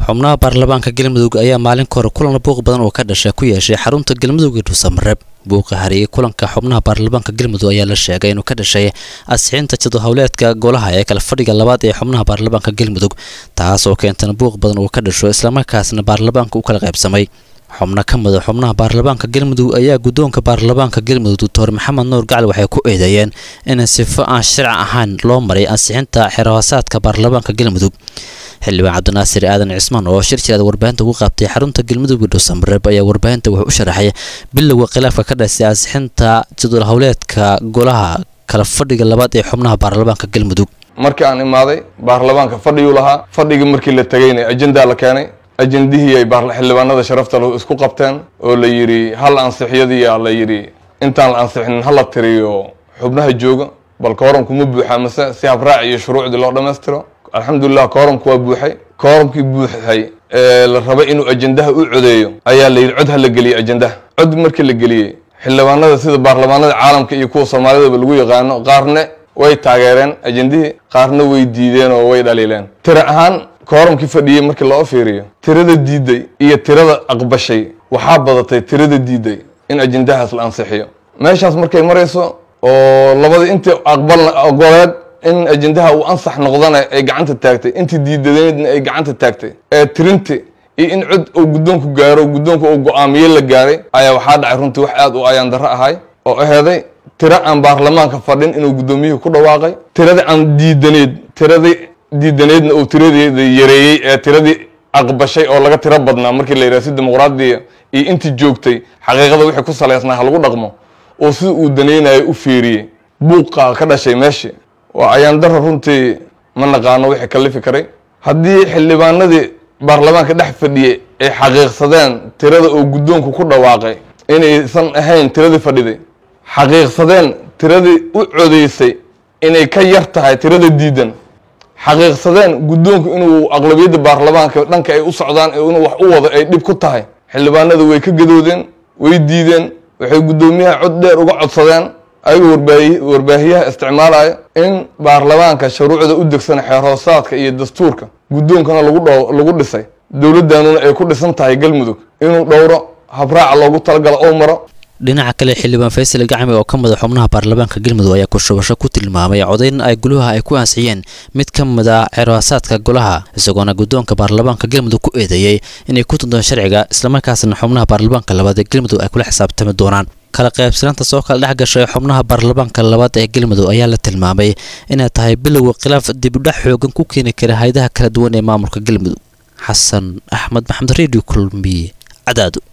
xubnaha baarlamaanka galmudug ayaa maalin kahor kulan buuq badan oo ka dhashay ku yeeshay xarunta galmudug ee dhuusamareeb buuqa hariyey kulanka xubnaha baarlamaanka galmudug ayaa la sheegay inuu ka dhashay asixinta jadwal howleedka golaha ee kala fadhiga labaad ee xubnaha baarlamaanka galmudug taas oo keentana buuq badan uu ka dhasho islamarkaasna baarlamaanka u kala qaybsamay xubno ka mida xubnaha baarlamaanka galmudug ayaa guddoonka baarlamaanka galmudug doctor maxamed nuur gacal waxay ku eedeeyeen in sifo aan sharci ahayn loo maray ansixinta xerahoosaadka baarlamaanka galmudug xildhibaan cabdinaasir aadan cismaan oo shir jiraad warbaahinta ugu qaabtay xarunta galmudug ee dhuusamareeb ayaa warbaahinta wuxuu u sharaxay bilowga khilaafka ka dhasay ansixinta jadwal howleedka golaha kala fadhiga labaad ee xubnaha baarlamaanka galmudug markii aan imaaday baarlamaanka fadhiyuu lahaa fadhigii markii la tegayna ajendaa la keenay ajendihii ay xildhibaanada sharafta lahu isku qabteen oo la yidhi hal ansixiyadiiyaa la yidhi intaan la ansixinin hala tiriyo xubnaha jooga bal kooramku ma buuxaa mase si habraac iyo shuruucdii loo dhammaystiro alxamdulilah kooramku waa buuxay kooramkii buuxay ee la rabay inuu ajendaha u codeeyo ayaa la yidhi cod ha la geliyey ajendaha cod markii la geliyey xildhibaanada sida baarlamaanada caalamka iyo kuwa soomaalidaba lagu yaqaano qaarne way taageereen ajendihii qaarna way diideen oo way dhaliileen tira ahaan kooramkii fadhiyey markii loo fiiriyo tirada diiday iyo tirada aqbashay waxaa badatay tirada diiday in ajendahaas la ansixiyo meeshaas markay marayso oo labadii intii aqbal ogoleed in ajendaha uu ansax noqdana ay gacanta taagtay intii diidadeedna ay gacanta taagtay ee tirinti iyo in cod uu guddoonku gaaro guddoonku uu go-aamiye la gaaray ayaa waxaa dhacay runtii wax aad u ayaan darro ahay oo aheeday tiro aan baarlamaanka fadhin inuu guddoomiyihii ku dhawaaqay tiradii aan diidaneed tiradii diidaneedna uu tiradeeda yareeyey ee tiradii aqbashay oo laga tiro badnaa markii la yidhaha si dimuqraadiya iyo intii joogtay xaqiiqada wixii ku salaysnaa ha lagu dhaqmo oo sida uu danaynayo u feeriyey buuqa ka dhashay meeshii waa ayaan darro runtii ma naqaano wixii kalifi karay haddii xildhibaanadii baarlamaanka dhex fadhiyey ay xaqiiqsadeen tirada uu guddoonku ku dhawaaqay inaysan ahayn tiradii fadhiday xaqiiqsadeen tiradii u codeysay inay ka yar tahay tirada diidan xaqiiqsadeen guddoonku inuu aqlabiyadda baarlamaanka dhanka ay u socdaan inuu wax u wado ay dhib ku tahay xildhibaanada way ka gadoodeen way diideen waxay guddoomiyaha cod dheer uga codsadeen ayagoo warbaahi warbaahiyaha isticmaalaya in baarlamaanka shuruucda u degsan xeerhoosaadka iyo dastuurka guddoonkana lagu dho lagu dhisay dowladdanuna ay ku dhisan tahay galmudug inuu dhowro habraaca loogu talagalo oo maro dhinaca kale xildhibaan faysal gacmi oo ka mida xubnaha baarlamaanka galmudug ayaa kushubasho ku tilmaamay codayn ay golaha ay ku ansixiyeen mid ka mid a xerhoosaadka golaha isagoona guddoonka baarlamaanka galmudug ku eedeeyey inay ku tuntaan sharciga islamarkaasna xubnaha baarlamaanka labaad ee galmudug ay kula xisaabtami doonaan kala qaybsanaanta soo kala dhex gashay xubnaha baarlamaanka labaad ee galmudug ayaa la tilmaamay inay tahay bilowga khilaaf dibudhac xoogan ku keeni kara haydaha kala duwan ee maamulka galmudug xasan axmed maxamed radio kulmiye cadaado